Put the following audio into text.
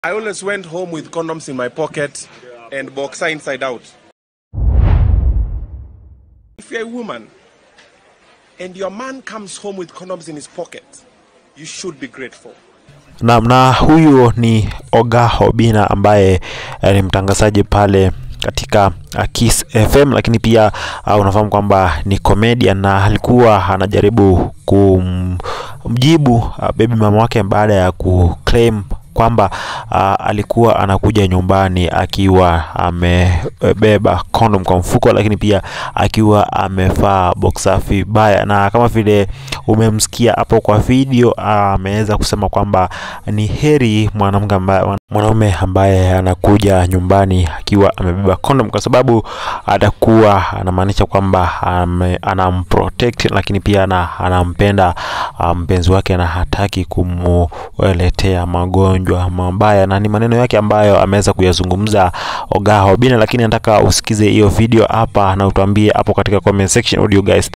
I always went home with condoms in my pocket and boxer inside out. If you're a woman and your man comes home with condoms in his pocket, you should be grateful. Naam, na huyu ni Oga Obina ambaye eh, ni mtangazaji pale katika uh, Kiss FM, lakini pia uh, unafahamu kwamba ni comedian na alikuwa anajaribu kumjibu uh, baby mama wake baada ya kuclaim kwamba uh, alikuwa anakuja nyumbani akiwa amebeba condom kwa mfuko, lakini pia akiwa amevaa boxer vibaya, na kama vile umemsikia hapo kwa video ameweza kusema kwamba ni heri mwanamke ambaye mwanaume ambaye anakuja nyumbani akiwa amebeba condom, kwa sababu atakuwa anamaanisha kwamba ame- anamprotect, lakini pia ana, anampenda ah, mpenzi wake na hataki kumuletea magonjwa mabaya, na ni maneno yake ambayo ameweza kuyazungumza Oga Obinna, lakini nataka usikize hiyo video hapa na utuambie hapo katika comment section. What do you guys